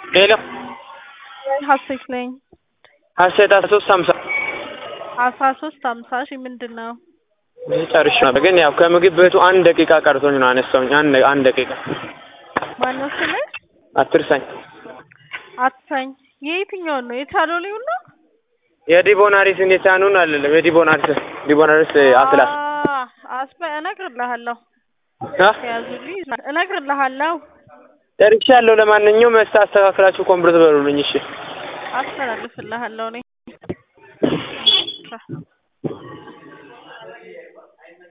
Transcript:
ሄሎ ሀሴት ነኝ። ሀሴት አስራ ሶስት ሀምሳ አስራ ሶስት ሀምሳ ሺህ ምንድን ነው? ጨርሼ ነበር ግን ያው ከምግብ ቤቱ አንድ ደቂቃ ቀርቶኝ ነው አነሳሁኝ። አንድ አንድ ደቂቃ ማነው ስምህ? አትርሳኝ። አትሳኝ። የየትኛውን ነው? የቻሎሌውን ነው? የዲቦናሪስን የቻኑን አይደለም የዲቦናሪስ ዲቦናሪስ አትላስ አ- አስበ እነግርልሃለሁ። አ ያዙልኝ እነግርልሃለሁ። ጨርሻለሁ። ለማንኛውም መስታ አስተካክላችሁ ኮምፕሊት በሉልኝ እሺ። አስተላልፍልሃለሁ እኔ